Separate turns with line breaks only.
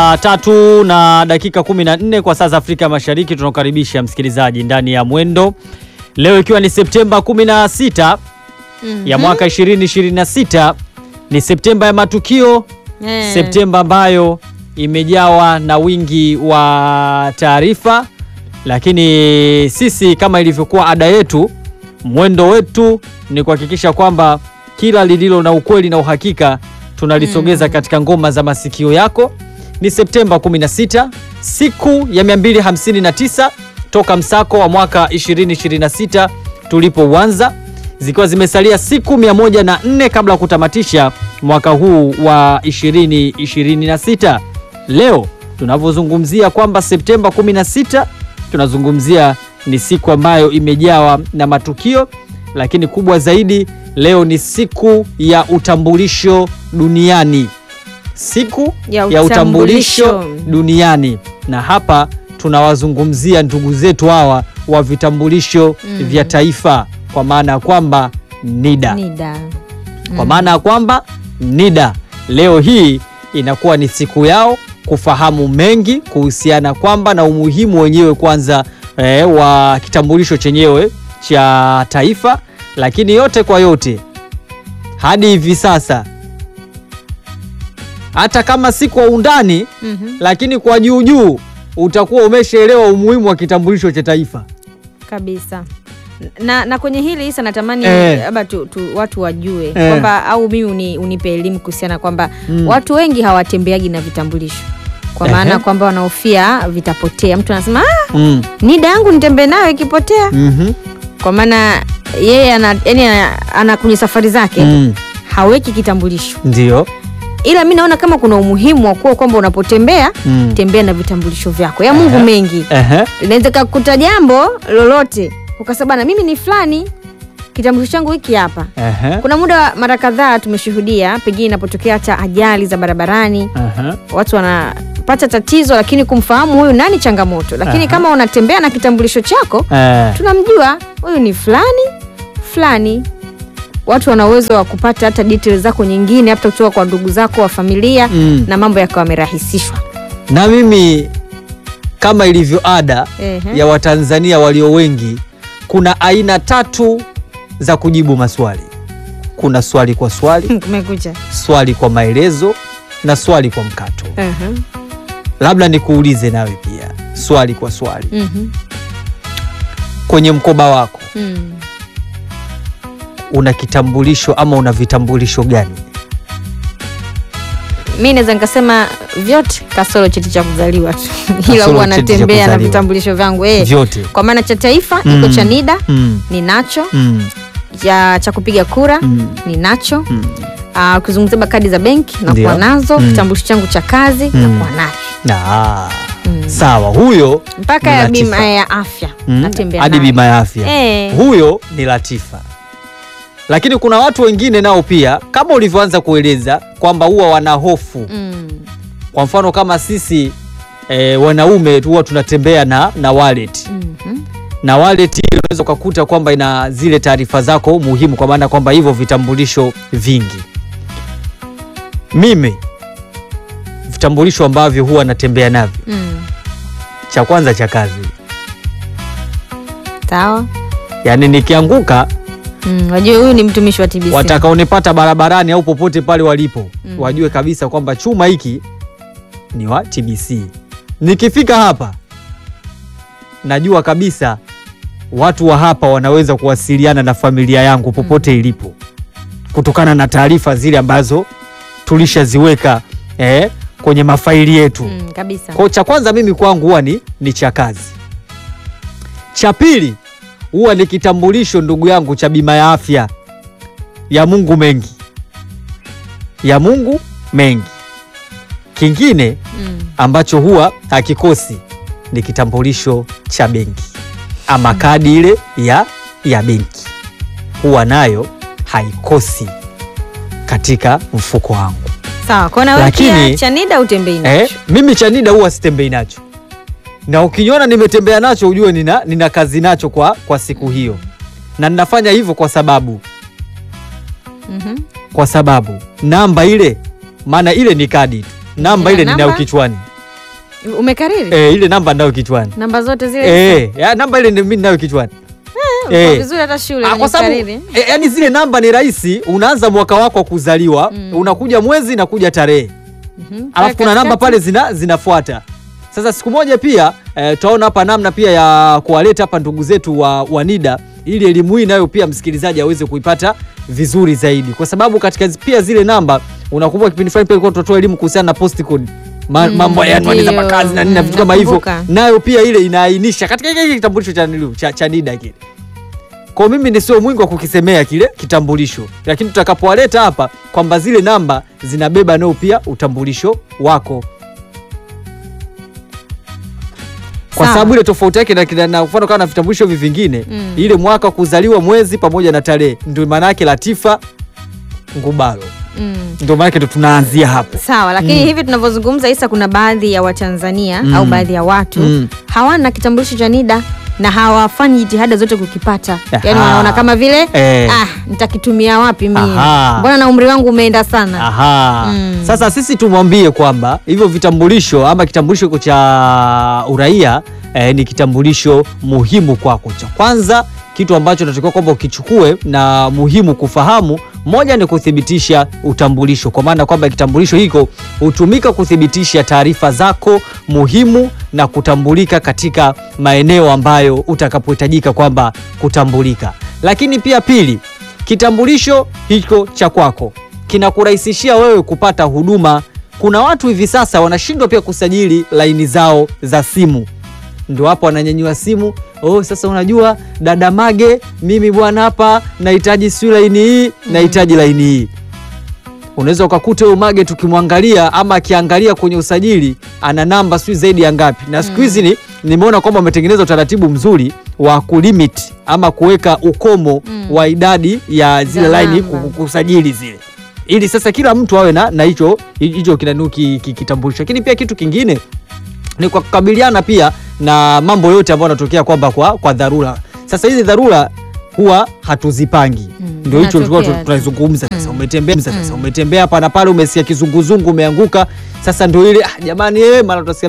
Saa tatu na dakika 14 kwa saa za Afrika Mashariki, tunakaribisha msikilizaji ndani ya Mwendo leo, ikiwa ni Septemba 16 ya mwaka 2026. Ni Septemba ya matukio
Eh.
Septemba ambayo imejawa na wingi wa taarifa, lakini sisi kama ilivyokuwa ada yetu, mwendo wetu ni kuhakikisha kwamba kila lililo na ukweli na uhakika tunalisogeza katika ngoma za masikio yako. Ni Septemba 16, siku ya 259 toka msako wa mwaka 2026 tulipouanza zikiwa zimesalia siku 104 kabla ya kutamatisha mwaka huu wa 2026. Leo tunavyozungumzia kwamba Septemba 16 tunazungumzia ni siku ambayo imejawa na matukio, lakini kubwa zaidi leo ni siku ya utambulisho duniani, siku
Ya
ya utambulisho
utambulisho.
duniani, na hapa tunawazungumzia ndugu zetu hawa wa vitambulisho vya taifa, kwa maana ya kwamba NIDA
NIDA.
kwa maana ya kwamba NIDA leo hii inakuwa ni siku yao kufahamu mengi kuhusiana kwamba na umuhimu wenyewe kwanza eh, wa kitambulisho chenyewe cha taifa, lakini yote kwa yote hadi hivi sasa, hata kama si kwa undani,
Mhm.
lakini kwa juu juu utakuwa umeshaelewa umuhimu wa kitambulisho cha taifa.
Kabisa. Na, na kwenye hili Isa natamani
Eh.
labda tu, tu, watu wajue
Eh.
kwamba au mimi uni, unipe elimu kuhusiana kwamba
Mm.
watu wengi hawatembeagi na vitambulisho kwa
Ehe.
maana kwamba wanahofia vitapotea. Mtu anasema ah,
Mm.
NIDA yangu nitembee nayo ikipotea,
Mhm.
kwa maana yeye ana, yani ana, ana kwenye safari zake
Mm.
haweki kitambulisho,
Ndio.
ila mi naona kama kuna umuhimu wa kuwa kwamba unapotembea
Mm.
tembea na vitambulisho vyako ya Mungu
Ehe.
mengi
Ehe.
inaweza kakuta jambo lolote ukasema bana, mimi ni fulani, kitambulisho changu hiki hapa.
Ehe.
Kuna muda mara kadhaa tumeshuhudia, pengine inapotokea hata ajali za barabarani,
Ehe.
watu wanapata tatizo, lakini kumfahamu huyu nani changamoto. Lakini
Aha.
kama unatembea na kitambulisho chako,
Eh.
tunamjua huyu ni fulani fulani. Watu wana uwezo wa kupata hata details zako nyingine, hata kutoka kwa ndugu zako wa familia
Mm.
na mambo yakawa yamerahisishwa.
na mimi kama ilivyo ada
Ehe.
ya Watanzania walio wengi, kuna aina tatu za kujibu maswali. Kuna swali kwa swali,
Kumekucha.
swali kwa maelezo na swali kwa mkato.
Ehe.
Labda nikuulize nawe pia swali kwa swali,
Mhm.
kwenye mkoba wako
Mm.
una kitambulisho ama una vitambulisho gani?
mi naweza nikasema vyote kasoro cheti cha kuzaliwa tu ila
Kasoro
huwa
cheti cha
natembea na
kuzaliwa.
vitambulisho vyangu eh.
Vyote.
kwa maana cha taifa
Mm.
iko cha NIDA
Mm.
ninacho
Mm.
cha, cha kupiga kura
Mm.
ninacho
Mm.
Ah, ukizungumzia kadi za benki nakuwa
Ndio.
nazo
Mm.
kitambulisho changu cha kazi
Mm.
nakuwa nacho
Ah,
Mm.
sawa, huyo
mpaka
ni
ya
Latifa.
bima ya afya
Mm,
natembea
hadi
nayo.
bima ya afya
Eh.
huyo ni Latifa. Lakini kuna watu wengine nao pia kama ulivyoanza kueleza kwamba huwa wana hofu.
Mm.
Kwa mfano kama sisi e, wanaume huwa tunatembea na, na wallet
Mhm.
na wallet hiyo unaweza ukakuta kwamba ina zile taarifa zako muhimu, kwa maana kwamba hivyo vitambulisho vingi. Mimi vitambulisho ambavyo huwa natembea navyo,
Mm.
cha kwanza cha kazi,
sawa
yaani nikianguka
Mm, wajue huyu ni mtumishi wa TBC
watakaonipata barabarani au popote pale walipo
Mm.
wajue kabisa kwamba chuma hiki ni wa TBC. Nikifika hapa najua kabisa watu wa hapa wanaweza kuwasiliana na familia yangu popote ilipo kutokana na taarifa zile ambazo tulishaziweka eh, kwenye mafaili yetu.
Mm, kabisa
Kwa cha kwanza mimi kwangu huwa ni, ni cha kazi. Cha pili huwa ni kitambulisho ndugu yangu cha bima ya afya ya Mungu mengi, ya Mungu mengi. Kingine
Mm.
ambacho huwa hakikosi ni kitambulisho cha benki ama kadi ile ya, ya benki, huwa nayo haikosi katika mfuko wangu.
sawa kwa na wewe
Lakini-
pia cha NIDA utembei nacho
Eh, mimi cha NIDA huwa sitembei nacho, na ukiniona nimetembea nacho ujue nina, nina kazi nacho kwa, kwa siku hiyo, na ninafanya hivyo kwa sababu
Mhm.
kwa sababu namba ile, maana ile ni kadi tu, namba
Ila
ile ninayo
namba?
kichwani
Umekariri
Eh, ile namba nayo kichwani.
namba zote zile
Eh, ya, namba ile ndio mimi nayo kichwani.
Uko
eh.
vizuri hata shule
Ah,
kwenye
kwa sababu
kukariri.
eh, yani zile namba ni rahisi, unaanza mwaka wako wa kuzaliwa, unakuja mwezi na kuja tarehe.
Mhm.
Alafu kuna namba
Katikati.
pale zina zinafuata. Sasa siku moja pia eh, tutaona hapa namna pia ya kuwaleta hapa ndugu zetu wa, wa NIDA ili elimu hii nayo pia msikilizaji aweze kuipata vizuri zaidi, kwa sababu katika zi- pia zile namba, unakumbuka kipindi fulani pia ilikuwa tunatoa elimu kuhusiana na post code Ma,
Mm,
mambo ya anwani za
ndio.
makazi na nini na
Mm,
vitu kama hivyo,
nakumbuka.
nayo pia ile inaainisha katika kile kitambulisho cha, niliu- cha, cha NIDA kile. Kwa mimi ni sio mwingi wa kukisemea kile kitambulisho, lakini tutakapowaleta hapa kwamba zile namba zinabeba nao pia utambulisho wako kwa
Sawa.
sababu ile tofauti yake na, na, na mfano kama na vitambulisho hivi vingine
Mm.
ile mwaka wa kuzaliwa mwezi pamoja na tarehe ndio maana yake Latifa Ngubalo,
Mm.
ndio maana yake ndo tunaanzia hapo.
Sawa, lakini hivi tunavyozungumza Isa, kuna baadhi ya Watanzania
Mm.
au baadhi ya watu
Mm.
hawana kitambulisho cha NIDA na hawafanyi jitihada zote kukipata, yaani
Aha.
wanaona kama vile
Eh.
ah, nitakitumia wapi mimi,
Aha.
mbona na umri wangu umeenda sana.
Aha.
Mm.
Sasa sisi tumwambie kwamba hivyo vitambulisho ama kitambulisho hiko cha uraia eh, ni kitambulisho muhimu kwako. Cha kwanza kitu ambacho natakiwa kwamba ukichukue na muhimu kufahamu, moja ni kuthibitisha utambulisho, kwa maana kwamba kitambulisho hiko hutumika kuthibitisha taarifa zako muhimu na kutambulika katika maeneo ambayo utakapohitajika kwamba kutambulika. Lakini pia pili, kitambulisho hicho cha kwako kinakurahisishia wewe kupata huduma. Kuna watu hivi sasa wanashindwa pia kusajili laini zao za simu, ndio hapo wananyanyua simu. Oh, sasa unajua dada Mage, mimi bwana hapa nahitaji si laini hii, nahitaji laini hii. Unaweza ukakuta huyo Mage tukimwangalia ama akiangalia kwenye usajili ana namba sijui zaidi ya ngapi, na siku hizi ni nimeona kwamba wametengeneza utaratibu mzuri wa kulimit ama kuweka ukomo wa idadi ya zile
Za
laini
namba.
ku- kusajili zile ili sasa kila mtu awe na na hicho hicho kinanuki ki- kitambulisho. Lakini pia kitu kingine ni kwa kukabiliana pia na mambo yote ambayo yanatokea kwamba kwa, kwa dharura. Sasa hizi dharura huwa hatuzipangi
Mm,
ndio hicho tulikuwa
zinatokea tu.
tunazungumza sasa. Umetembea sasa, umetembea hapa na pale, umesikia kizunguzungu, umeanguka. Sasa ndio ile ah, jamani, eh, mara tutasikia